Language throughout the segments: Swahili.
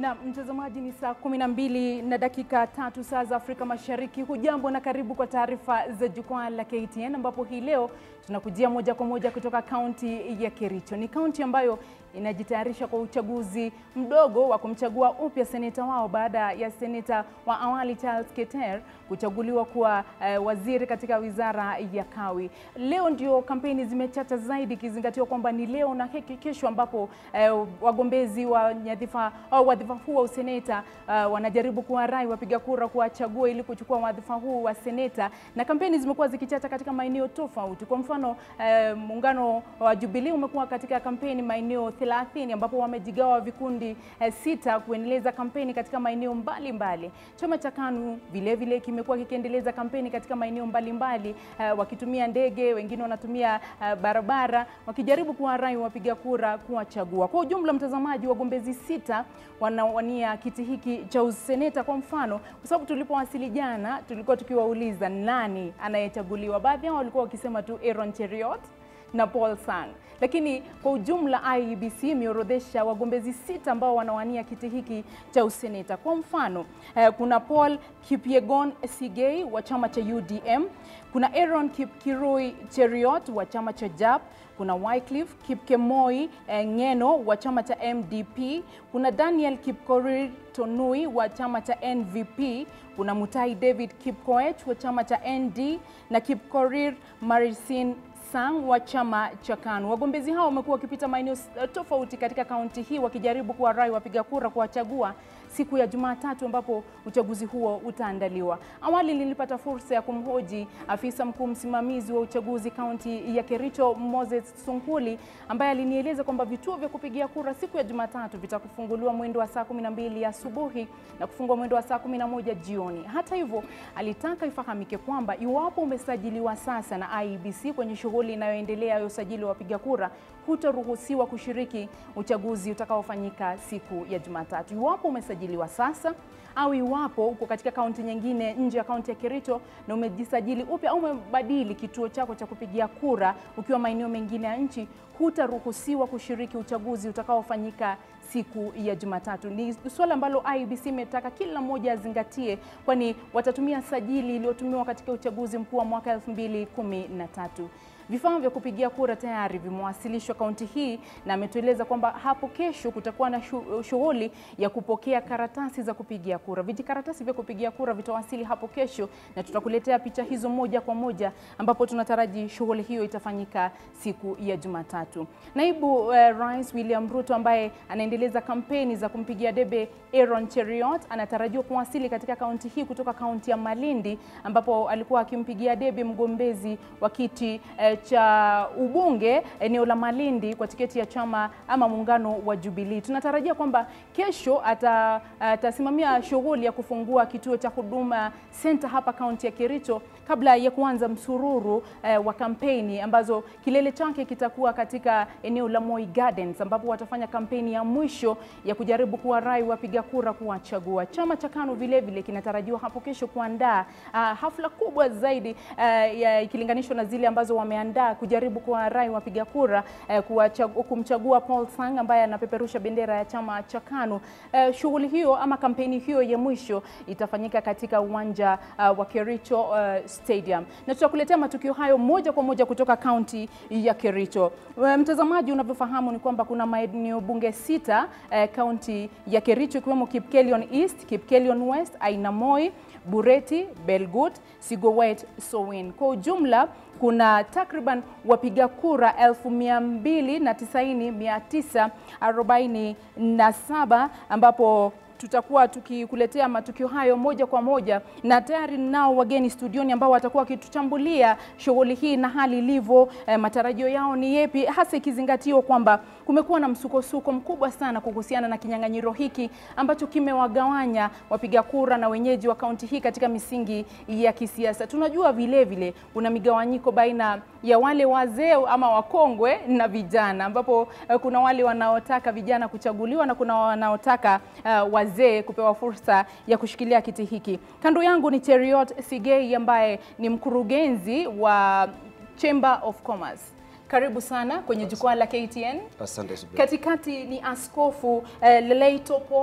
Na mtazamaji, ni saa kumi na mbili na dakika tatu saa za Afrika Mashariki. Hujambo na karibu kwa taarifa za jukwaa la KTN, ambapo hii leo tunakujia moja kwa moja kutoka kaunti ya Kericho. Ni kaunti ambayo inajitayarisha kwa uchaguzi mdogo wa kumchagua upya seneta wao baada ya seneta wa awali Charles Keter kuchaguliwa kuwa uh, waziri katika wizara ya Kawi. Leo ndio kampeni zimechacha zaidi, ikizingatiwa kwamba ni leo na kesho ambapo uh, wagombezi wa nyadhifa au wadhifa huu wa useneta uh, wanajaribu kuwarai wapiga kura kuwachagua ili kuchukua wadhifa huu wa seneta, na kampeni zimekuwa zikichacha katika maeneo tofauti. Kwa mfano uh, muungano wa Jubilee umekuwa katika kampeni maeneo 30 ambapo wamejigawa vikundi uh, sita kuendeleza kampeni katika maeneo mbalimbali. Chama cha KANU vile vile kimekuwa kikiendeleza kampeni katika maeneo mbalimbali uh, wakitumia ndege, wengine wanatumia uh, barabara wakijaribu kuwarai wapiga kura kuwachagua. Kwa ujumla, mtazamaji, wagombezi sita wanawania kiti hiki cha useneta. Kwa mfano, kwa sababu tulipowasili jana tulikuwa tukiwauliza nani anayechaguliwa, baadhi yao walikuwa wakisema tu Aaron Cheriot na Paul Sang, lakini kwa ujumla IEBC imeorodhesha wagombezi sita ambao wanawania kiti hiki cha useneta. Kwa mfano eh, kuna Paul Kipyegon Sigei wa chama cha UDM, kuna Aaron Kipkirui Cheriot wa chama cha JAP, kuna Wycliffe Kipkemoi eh, Ngeno wa chama cha MDP, kuna Daniel Kipkorir Tonui wa chama cha NVP, kuna Mutai David Kipkoech wa chama cha ND na Kipkorir Marisin Sang wa chama cha KANU. Wagombezi hao wamekuwa wakipita maeneo tofauti katika kaunti hii wakijaribu kuwarai wapiga kura kuwachagua siku ya Jumatatu ambapo uchaguzi huo utaandaliwa. Awali nilipata fursa ya kumhoji afisa mkuu msimamizi wa uchaguzi kaunti ya Kericho Moses Sunkuli ambaye alinieleza kwamba vituo vya kupigia kura siku ya Jumatatu vitakufunguliwa mwendo wa saa 12 asubuhi na kufungwa mwendo wa saa 11 jioni. Hata hivyo, alitaka ifahamike kwamba iwapo umesajiliwa sasa na IEBC kwenye shughuli inayoendelea ya usajili wa wapiga kura, hutaruhusiwa kushiriki uchaguzi utakaofanyika siku ya Jumatatu. Iwapo umesajiliwa sasa au iwapo uko katika kaunti nyingine nje ya kaunti ya Kericho na umejisajili upya au umebadili kituo chako cha kupigia kura ukiwa maeneo mengine ya nchi, hutaruhusiwa kushiriki uchaguzi utakaofanyika siku ya Jumatatu. Ni suala ambalo IEBC imetaka kila mmoja azingatie, kwani watatumia sajili iliyotumiwa katika uchaguzi mkuu wa mwaka 2013. Vifaa vya kupigia kura tayari vimewasilishwa kaunti hii, na ametueleza kwamba hapo kesho kutakuwa na shughuli ya kupokea karatasi za kupigia kura. Vijikaratasi vya kupigia kura vitawasili hapo kesho, na tutakuletea picha hizo moja kwa moja, ambapo tunataraji shughuli hiyo itafanyika siku ya Jumatatu. Naibu uh, Rais William Ruto ambaye anaendeleza kampeni za kumpigia debe Aaron Cheriot anatarajiwa kuwasili katika kaunti hii kutoka kaunti ya Malindi, ambapo alikuwa akimpigia debe mgombezi wa kiti uh, cha ubunge eneo la Malindi kwa tiketi ya chama ama muungano wa Jubilee. Tunatarajia kwamba kesho atasimamia ata shughuli ya kufungua kituo cha Huduma Center hapa kaunti ya Kericho kabla ya kuanza msururu eh, wa kampeni ambazo kilele chake kitakuwa katika eneo la Moi Gardens ambapo watafanya kampeni ya mwisho ya kujaribu kuwarai wapiga kura kuwachagua. Chama cha KANU vile vile kinatarajiwa hapo kesho kuandaa uh, hafla kubwa zaidi uh, ikilinganishwa na zile ambazo wameandaa kujaribu kuwarai wapiga kura uh, kumchagua Paul Sang ambaye anapeperusha bendera ya chama cha KANU. Uh, shughuli hiyo ama kampeni hiyo ya mwisho itafanyika katika uwanja uh, wa Kericho uh, Stadium na tutakuletea matukio hayo moja kwa moja kutoka kaunti ya Kericho. Mtazamaji, unavyofahamu ni kwamba kuna maeneo bunge sita kaunti uh, ya Kericho ikiwemo Kipkelion East, Kipkelion West, Ainamoi, Bureti, Belgut, Sigowet, Sowin. Kwa ujumla kuna takriban wapiga kura elfu mia mbili na tisaini mia tisa arobaini na saba ambapo tutakuwa tukikuletea matukio hayo moja kwa moja, na tayari nao wageni studioni ambao watakuwa wakituchambulia shughuli hii na hali ilivyo. Eh, matarajio yao ni yepi, hasa ikizingatiwa kwamba kumekuwa na msukosuko mkubwa sana kuhusiana na kinyang'anyiro hiki ambacho kimewagawanya wapiga kura na wenyeji wa kaunti hii katika misingi ya kisiasa. Tunajua vile vile kuna migawanyiko baina ya wale wazee ama wakongwe na vijana, ambapo eh, kuna wale wanaotaka vijana kuchaguliwa na kuna wanaotaka uh, wazee kupewa fursa ya kushikilia kiti hiki. Kando yangu ni Cheriot Sigei ambaye ni mkurugenzi wa Chamber of Commerce. Karibu sana kwenye jukwaa la KTN. Asante Subira. Katikati ni Askofu uh, Leleito Paul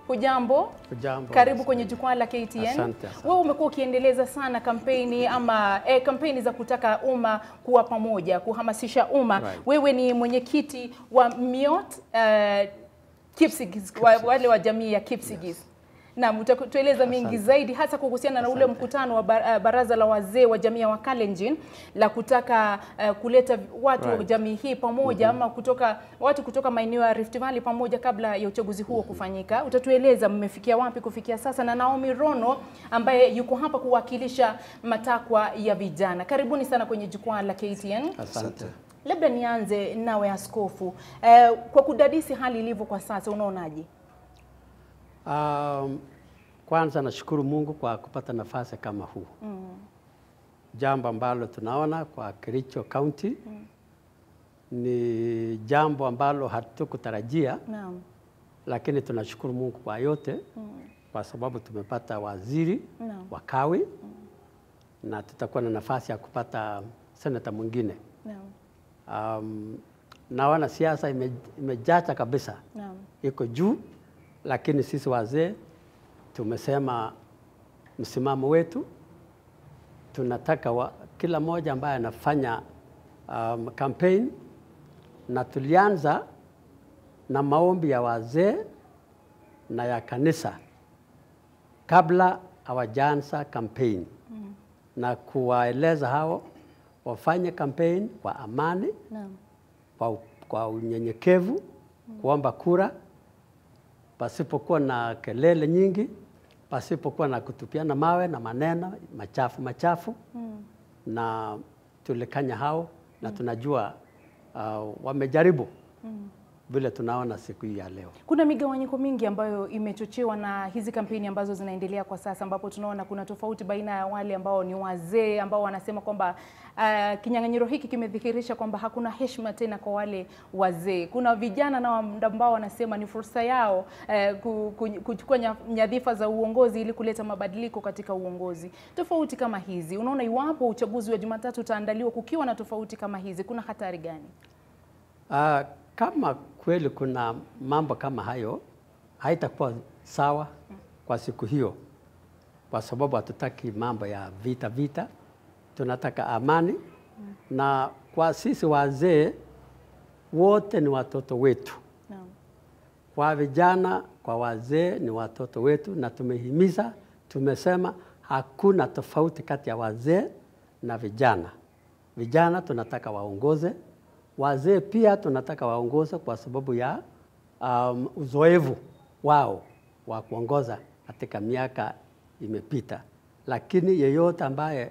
Hujambo? Hujambo. Karibu kwenye jukwaa la KTN. Asante, asante. Wewe umekuwa ukiendeleza sana kampeni ama eh, kampeni za kutaka umma kuwa pamoja, kuhamasisha umma. Right. Wewe ni mwenyekiti wa MIOT uh, Kipsigis, wa, wale wa jamii ya Kipsigis. Naam, utatueleza mengi Asante. zaidi hasa kuhusiana na ule Asante. mkutano wa ba- uh, baraza la wazee wa jamii ya Wakalenjin la kutaka uh, kuleta watu wa Right. jamii hii pamoja ama kutoka watu kutoka maeneo ya Rift Valley pamoja kabla ya uchaguzi huo kufanyika. Utatueleza mmefikia wapi kufikia sasa, na Naomi Rono ambaye yuko hapa kuwakilisha matakwa ya vijana. Karibuni sana kwenye jukwaa la KTN. Asante. Labda nianze nawe askofu, eh, kwa kudadisi hali ilivyo kwa sasa, unaonaje? Um, kwanza nashukuru Mungu kwa kupata nafasi kama huu mm. Jambo ambalo tunaona kwa Kericho County mm. ni jambo ambalo hatukutarajia, Naam. lakini tunashukuru Mungu kwa yote mm. kwa sababu tumepata waziri Naam. wa kawi mm. na tutakuwa na nafasi ya kupata senata mwingine. Naam. Um, naona siasa ime, imejacha kabisa Naam. iko juu, lakini sisi wazee tumesema msimamo wetu, tunataka wa, kila mmoja ambaye anafanya um, campaign na tulianza na maombi ya wazee na ya kanisa kabla hawajaanza campaign mm. na kuwaeleza hao wafanye campaign kwa amani Naam. kwa, kwa unyenyekevu kuomba kura pasipokuwa na kelele nyingi, pasipokuwa na kutupiana mawe na maneno machafu machafu Mm. na tulikanya hao na tunajua uh, wamejaribu vile tunaona siku hii ya leo. Kuna migawanyiko mingi ambayo imechochewa na hizi kampeni ambazo zinaendelea kwa sasa, ambapo tunaona kuna tofauti baina ya wale ambao ni wazee ambao wanasema kwamba uh, kinyang'anyiro hiki kimedhihirisha kwamba hakuna heshima tena kwa wale wazee. Kuna vijana na ambao wanasema ni fursa yao uh, ku- ku- kuchukua nya- nyadhifa za uongozi ili kuleta mabadiliko katika uongozi. Tofauti kama hizi, unaona iwapo uchaguzi wa Jumatatu utaandaliwa kukiwa na tofauti kama hizi, kuna hatari gani? Uh, kama kweli kuna mambo kama hayo, haitakuwa sawa kwa siku hiyo, kwa sababu hatutaki mambo ya vita vita, tunataka amani na kwa sisi wazee wote ni watoto wetu, Naam. kwa vijana, kwa wazee ni watoto wetu, na tumehimiza, tumesema hakuna tofauti kati ya wazee na vijana. Vijana tunataka waongoze, wazee pia tunataka waongoze kwa sababu ya um, uzoefu wao wa kuongoza katika miaka imepita, lakini yeyote ambaye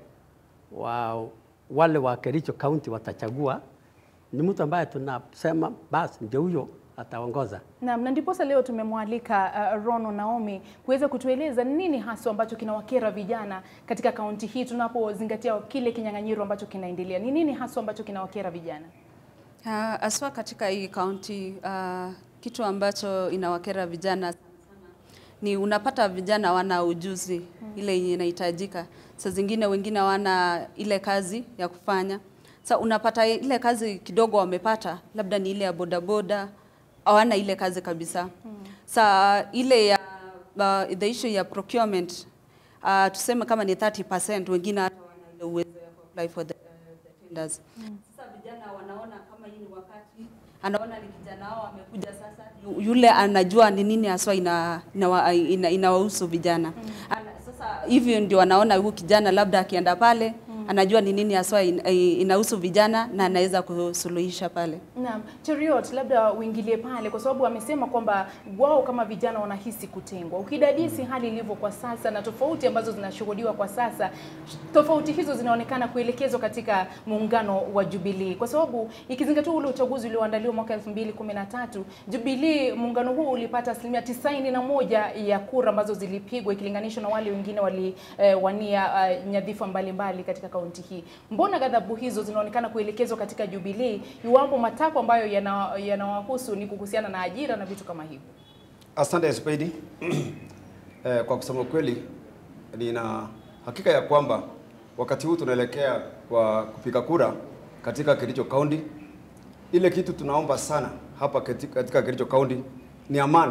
wa, wale wa Kericho County watachagua ni mtu ambaye tunasema basi ndio huyo ataongoza. Naam, na ndiposa leo tumemwalika uh, Rono Naomi kuweza kutueleza nini haswa ambacho kinawakera vijana katika kaunti hii tunapozingatia kile kinyang'anyiro ambacho kinaendelea. Ni nini haswa ambacho kinawakera vijana? Uh, aswa katika hii kaunti uh, kitu ambacho inawakera vijana sana sana ni unapata vijana wana ujuzi ile yenye inahitajika. Saa zingine wengine hawana ile kazi ya kufanya. Sa unapata ile kazi kidogo wamepata, labda ni ile ya bodaboda, hawana ile kazi kabisa. Sa ile ya uh, the issue ya procurement uh, tuseme kama ni 30%, wengine hata wana ile uwezo ya apply for the, uh, the tenders. Sasa vijana wanaona kama hii ni wakati, anaona ni kijana wao amekuja sasa, yu- yule anajua ni nini haswa ina inawahusu ina, inawahusu vijana Ana, sasa hivyo ndio anaona huyu kijana labda akienda pale anajua ni nini haswa in, inahusu vijana na anaweza kusuluhisha pale. Naam, Cheriot, labda uingilie pale kwa sababu amesema kwamba wao kama vijana wanahisi kutengwa. Ukidadisi hali ilivyo kwa sasa na tofauti ambazo zinashuhudiwa kwa sasa, tofauti hizo zinaonekana kuelekezwa katika muungano wa Jubilee, kwa sababu ikizingatiwa ule uchaguzi ulioandaliwa mwaka 2013 Jubilee, muungano huu ulipata asilimia tisaini na moja ya kura ambazo zilipigwa ikilinganishwa na wale wengine waliwania eh, nyadhifa mbalimbali katika kaunti hii. Mbona ghadhabu hizo zinaonekana kuelekezwa katika Jubilee iwapo matakwa ambayo yana- yanawahusu ni kuhusiana na ajira na vitu kama hivyo? Asante Spedi. Eh, kwa kusema kweli nina hakika ya kwamba wakati huu tunaelekea kwa kupiga kura katika Kericho County. Ile kitu tunaomba sana hapa katika katika Kericho County ni amani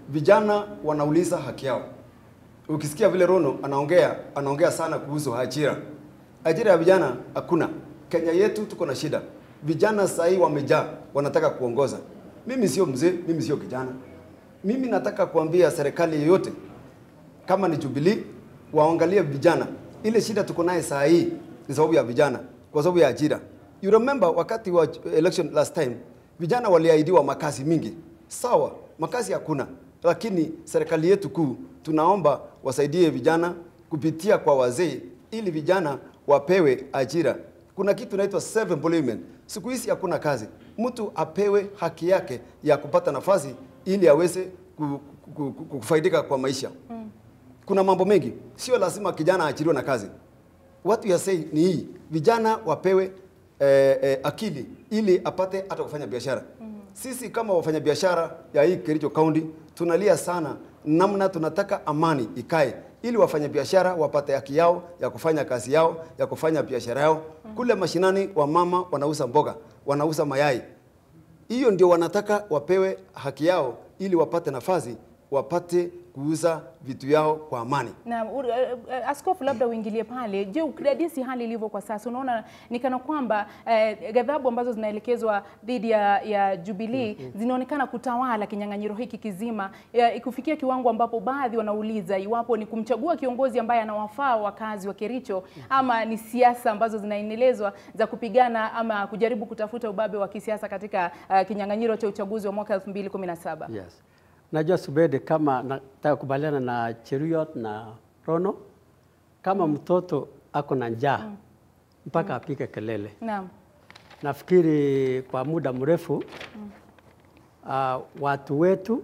vijana wanauliza haki yao. Ukisikia vile Rono anaongea anaongea sana kuhusu ajira. Ajira ya vijana hakuna. Kenya yetu tuko na shida. Vijana sasa hii wamejaa, wanataka kuongoza. Mimi sio mzee, mimi sio kijana. Mimi nataka kuambia serikali yoyote kama ni Jubilee waangalie vijana. Ile shida tuko naye saa hii ni sababu ya vijana, kwa sababu ya ajira. You remember wakati wa election last time, vijana waliahidiwa makazi mingi. Sawa, makazi hakuna, lakini serikali yetu kuu tunaomba wasaidie vijana kupitia kwa wazee, ili vijana wapewe ajira. Kuna kitu inaitwa self employment. Siku hizi hakuna kazi, mtu apewe haki yake ya kupata nafasi ili aweze ku- ku- ku- kufaidika kwa maisha kuna mambo mengi, sio lazima kijana aachiliwe na kazi. What we are saying ni hii, vijana wapewe eh, eh, akili ili apate hata kufanya biashara. Sisi kama wafanyabiashara ya hii Kericho County tunalia sana namna tunataka amani ikae ili wafanyabiashara wapate haki yao ya kufanya kazi yao ya kufanya biashara yao. Kule mashinani wamama wanauza mboga, wanauza mayai, hiyo ndio wanataka wapewe haki yao ili wapate nafasi wapate kuuza vitu yao kwa amani. Na uh, uh, askofu, labda uingilie pale. Je, ukidadisi hali ilivyo kwa sasa, unaona ni kana kwamba uh, ghadhabu ambazo zinaelekezwa dhidi ya, ya Jubilee zinaonekana kutawala kinyang'anyiro hiki kizima, ya, ikufikia kiwango ambapo baadhi wanauliza iwapo ni kumchagua kiongozi ambaye anawafaa wakazi wa Kericho ama ni siasa ambazo zinaendelezwa za kupigana ama kujaribu kutafuta ubabe wa kisiasa katika uh, kinyang'anyiro cha uchaguzi wa mwaka 2017. Yes. Najua Subede, kama nataka kubaliana na Cheruiyot na Rono, kama mtoto ako na njaa mpaka apike kelele. Naam. Nafikiri kwa muda mrefu uh, watu wetu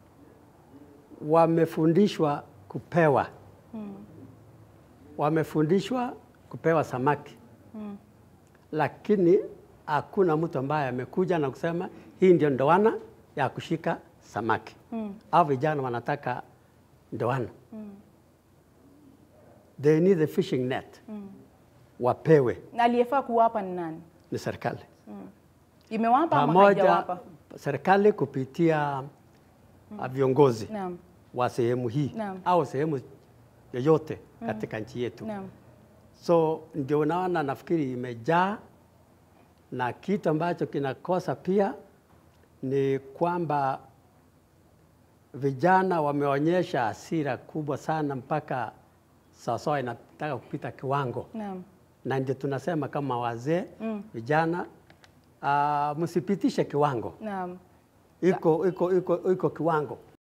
wamefundishwa kupewa wamefundishwa kupewa samaki lakini hakuna mtu ambaye amekuja na kusema hii ndio ndoana ya kushika samaki mm. au vijana wanataka ndoana they need a fishing net wapewe Na aliyefaa kuwapa ni nani? ni serikali Imewapa ama pamoja haijawapa? serikali kupitia uh, viongozi Naam. wa sehemu hii Naam. au sehemu yoyote katika nchi yetu Naam. so ndio unaona nafikiri imejaa na kitu ambacho kinakosa pia ni kwamba vijana wameonyesha hasira kubwa sana mpaka sawasawa inataka kupita kiwango Naam. na ndio tunasema kama wazee vijana uh, msipitishe kiwango Naam. iko iko iko iko kiwango